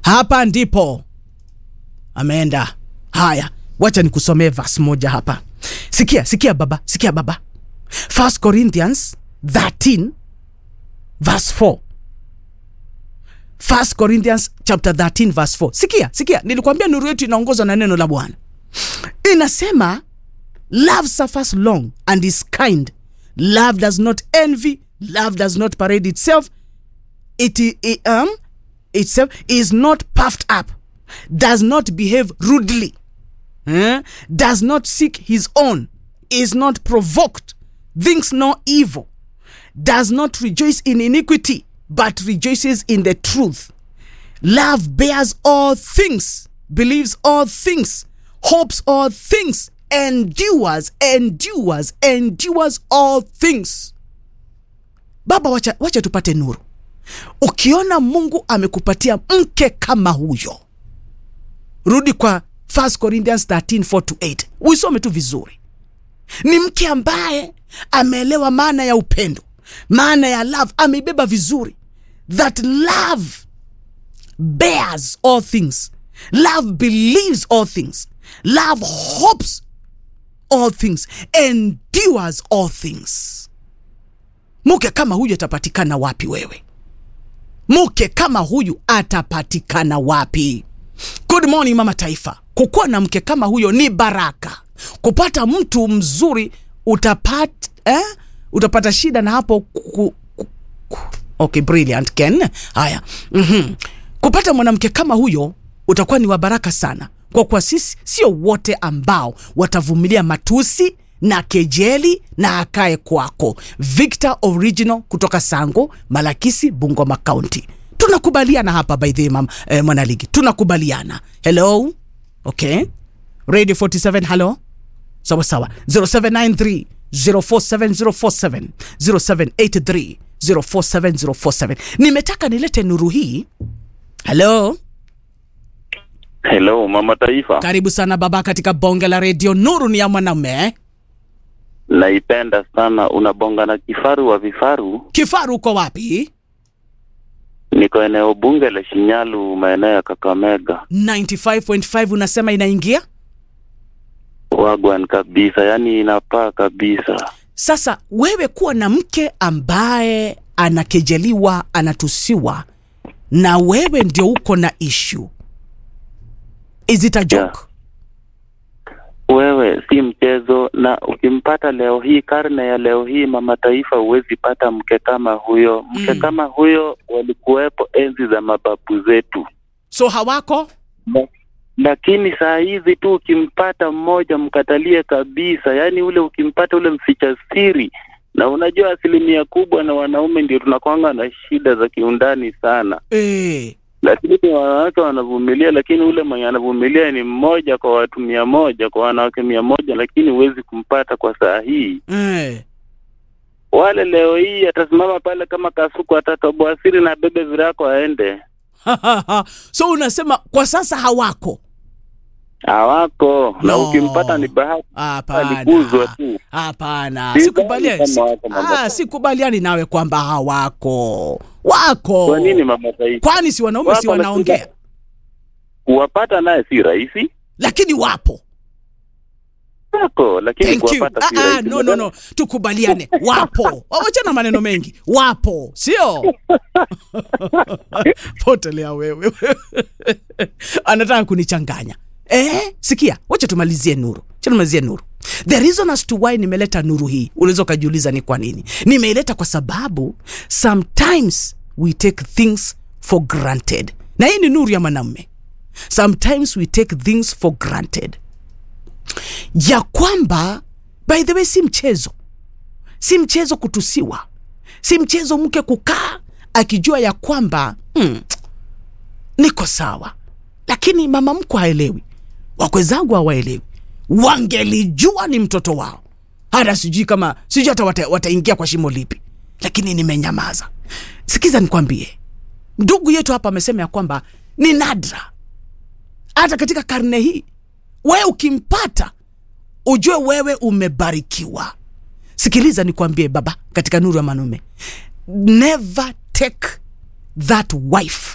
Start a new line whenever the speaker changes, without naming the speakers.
hapa ndipo ameenda. Haya, wacha nikusomee verse moja hapa. Sikia, sikia baba, sikia baba. 1 Corinthians 13 verse 4. 1 Corinthians chapter 13 verse 4. Sikia, sikia, nilikwambia nuru yetu inaongozwa na neno la Bwana. Inasema love suffers long and is kind. Love does not envy, love does not parade itself. It, it um itself is not puffed up, does not behave rudely, eh? does not seek his own, is not provoked, thinks no evil, does not rejoice in iniquity, but rejoices in the truth. Love bears all things, believes all things, hopes all things, endures, endures, endures all things. Baba, wacha, wacha tupate nuru. Ukiona Mungu amekupatia mke kama huyo, rudi kwa 1 Corinthians 13 4 to 8, uisome tu vizuri. Ni mke ambaye ameelewa maana ya upendo, maana ya love, ameibeba vizuri. That love bears all things, love believes all things, love hopes all things, endures all things. Mke kama huyu atapatikana wapi wewe? Mke kama huyu atapatikana wapi? Good morning mama taifa. Kukuwa na mke kama huyo ni baraka. Kupata mtu mzuri utapata eh? utapata shida na hapo ku, ku, ku. Okay, brilliant Ken. Haya, mm-hmm. Kupata mwanamke kama huyo utakuwa ni wa baraka sana, kwa kuwa sisi sio wote ambao watavumilia matusi na kejeli na akae kwako. Victor Original kutoka Sango, Malakisi, Bungoma County. Tunakubaliana hapa by the way, mama eh, mwanaligi, tunakubaliana. Hello, okay, Radio 47 hello, sawa sawa, 0793 047047 0783 047047. Nimetaka nilete nuru hii. Hello,
Hello mama taifa,
karibu sana baba katika bonge la redio. Nuru ni ya mwanamume.
naipenda sana. Unabonga na kifaru wa vifaru.
Kifaru uko wapi?
Niko eneo bunge la Shinyalu, maeneo ya Kakamega.
95.5 unasema inaingia
Wagwan kabisa, yani inapaa kabisa.
sasa. Wewe kuwa na mke ambaye anakejeliwa, anatusiwa, na wewe ndio uko na issue, is it a joke?
Wewe si mchezo, na ukimpata leo hii, karne ya leo hii, mama taifa, huwezi pata mke kama huyo. Mke
Mm.
kama huyo walikuwepo enzi za mababu zetu.
So hawako
lakini saa hizi tu ukimpata mmoja mkatalie kabisa, yaani ule ukimpata ule mficha siri. Na unajua asilimia kubwa na wanaume ndio tunakwanga na shida za kiundani sana,
eh,
lakini wanawake wanavumilia, lakini ule mwenye anavumilia ni mmoja kwa watu mia moja kwa wanawake mia moja, lakini huwezi kumpata kwa saa hii.
eh.
Wale leo hii atasimama pale kama kasuku, atatoboa siri na bebe virako aende.
so unasema kwa sasa hawako?
Hawako na
No.
ukimpata ni bahati,
Hapana,
alikuzwa tu.
hapana,
Sidhani
sikubaliani,
kama
si-
wako mambo
ah, sikubaliani nawe kwamba hawako. Wako
Kwa nini mama taifa?
kwani si wanaume si
Wako,
wanaongea,
lakini Kuwapata naye si rahisi.
lakini wapo.
Wako, lakini
Thank you.
kuwapata si
Ah, ah,
rahisi.
no, no, no, tukubaliane, wapo. Wachana maneno mengi, wapo, sio potelea wewe anataka kunichanganya eh? Sikia, wacha tumalizie nuru, wacha tumalizie nuru. The reason as to why nimeleta nuru hii, unaweza ukajiuliza ni kwa nini nimeileta. Kwa sababu sometimes we take things for granted, na hii ni nuru ya mwanamume. Sometimes we take things for granted ya kwamba by the way, si mchezo, si mchezo kutusiwa, si mchezo mke kukaa akijua ya kwamba hmm, niko sawa, lakini mama mkwe haelewi, wakwe zangu hawaelewi. Wangelijua ni mtoto wao, hata sijui kama sijui hata wata, wataingia kwa shimo lipi, lakini nimenyamaza. Sikiza nikwambie, ndugu yetu hapa amesema ya kwamba ni nadra hata katika karne hii wewe ukimpata ujue wewe umebarikiwa. Sikiliza nikwambie, baba, katika nuru ya manume, never take that wife